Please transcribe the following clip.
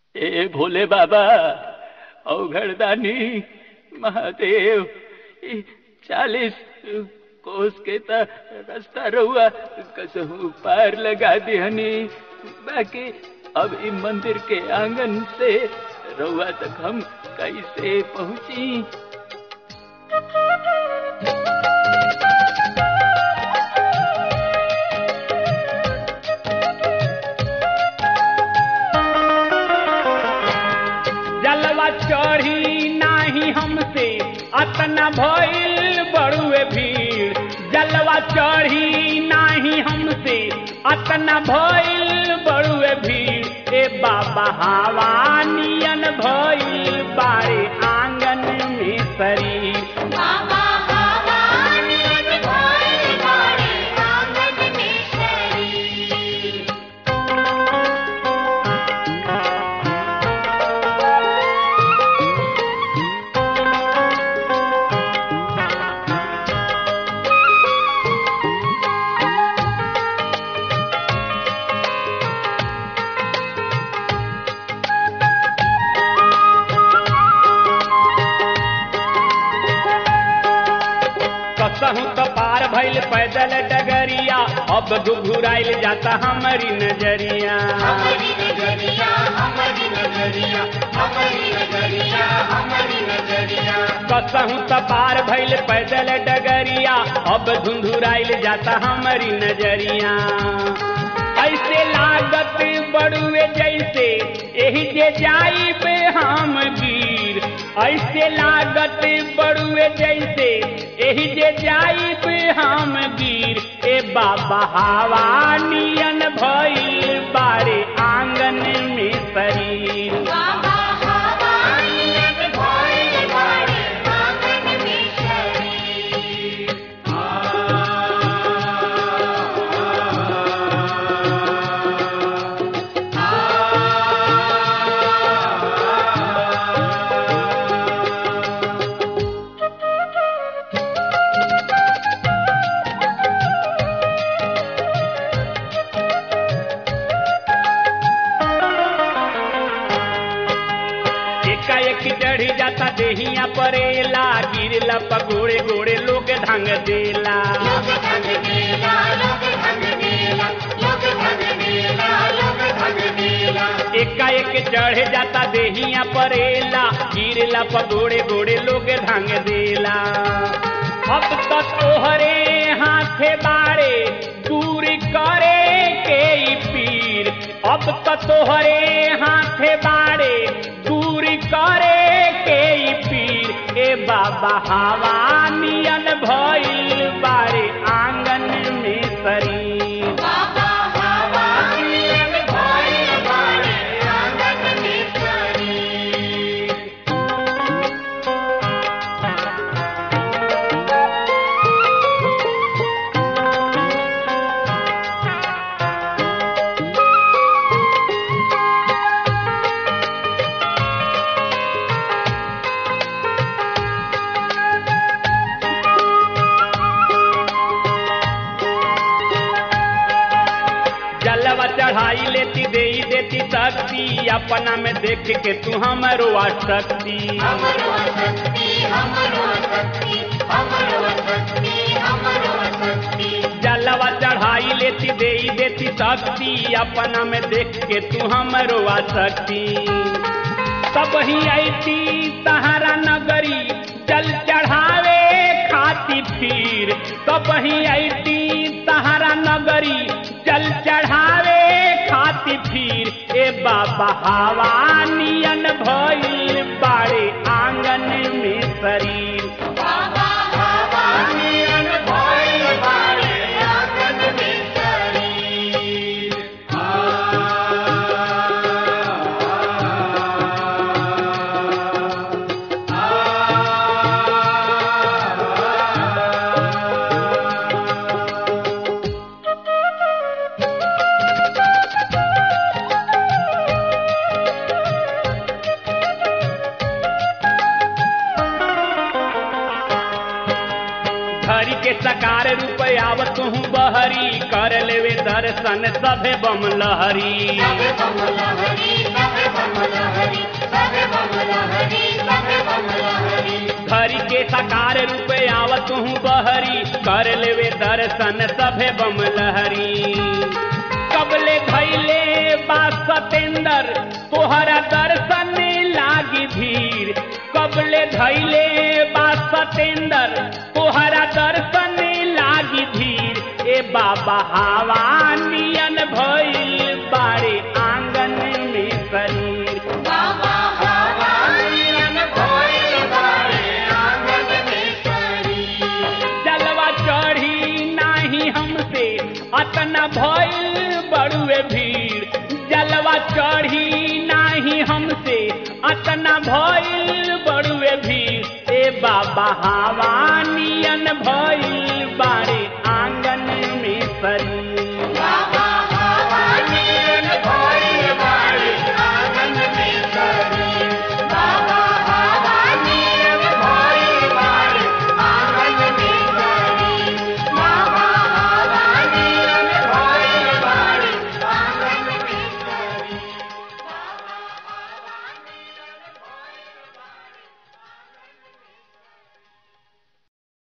ए भोले बाबा अवघड़दानी महादेव ई चालीस कोस के त रास्ता रहुआ कसहू पार लगा दिहनी बाकी अब ई मंदिर के आंगन से रहुआ तक हम कैसे पहुंची जलवा चढ़ी नाही हमसे अतना भइल बड़ुए भीड़ जलवा चढ़ी नाही हमसे अतना भइल बड़ुए भीड़ ए बाबा हवा नियन भइल बारे आंगन में शरीर बाबा हवानियन भइल बाड़े आंगन में शरीर कसहू तो पार भइल पैदल डगरिया अब घुघुराइल जाता हमारी नजरिया हमारी नजरिया हमारी नजरिया हमारी नजरिया हमारी नजरिया कसहू तो पार भइल पैदल डगरिया अब धुंधुराइल जाता हमारी नजरिया ऐसे लागत बड़ुए जैसे एही जे जाई पे हम गिर ऐसे लागत बड़ुए जैसे एही जे जाई पे हम गिर ए बाबा हवा नियन भइल बारे आंगन में शरीर बाबा हवानियन भइल बाड़े आंगन में शरीर एकाएक चढ़ी जाता देहिया परेला गिरला पगोड़े गोड़े लोग ढंग देला लोग धन देला लोग धन देला लोग धन देला लोग धन देला एकाएक चढ़ जाता देहिया परेला गिरला पगोड़े गोड़े लोग ढंग देला अब तो तोहरे हाथे बाड़े दूर करे के ई पीर अब तो तोहरे हाथे बाड़े दूर करे के ई पीर ए बाबा हवा नियन भइल बारे आंगन में शरीर बाबा हवानियन भइल बाड़े आंगन में शरीर जलवा चढ़ाई लेती दे देती शक्ति अपना में देख के तू हमरो शक्ति हमरो शक्ति हमरो शक्ति हमरो शक्ति हमरो शक्ति जलवा चढ़ाई लेती दे देती शक्ति अपना में देख के तू हमरो शक्ति तब ही ऐती सहारा नगरी जल चढ़ावे खाती फिर तब ही ऐती सहारा नगरी जल चढ़ावे खाती फिर ए बाबा हवा नियन भइल बाड़े आंगन में शरीर बाबा हवानियन भइल बाड़े आंगन में शरीर हरि के सकार रूप आवत हूँ बहरी कर लेवे दर्शन सभे बम लहरी सबे बम लहरी सबे बम लहरी के साकार रूप आवत हूँ बहरी कर लेवे दर्शन सभे बम लहरी कबले धैले बा सतेंदर तोहरा दर्शन लागी भीड़ कबले धैले बा सतेंदर तोहरा दर्शन लागी भीड़ ए बाबा हवा नियन भइल बारे आंगन में शरीर बाबा हवानियन भइल बारे आंगन में शरीर जलवा चढ़ी नाही हमसे अतना भइल बड़ुए भीड़ जलवा चढ़ी नाही हमसे अतना भइल बड़ुए भीड़ ए बाबा हवा नियन भइल बारे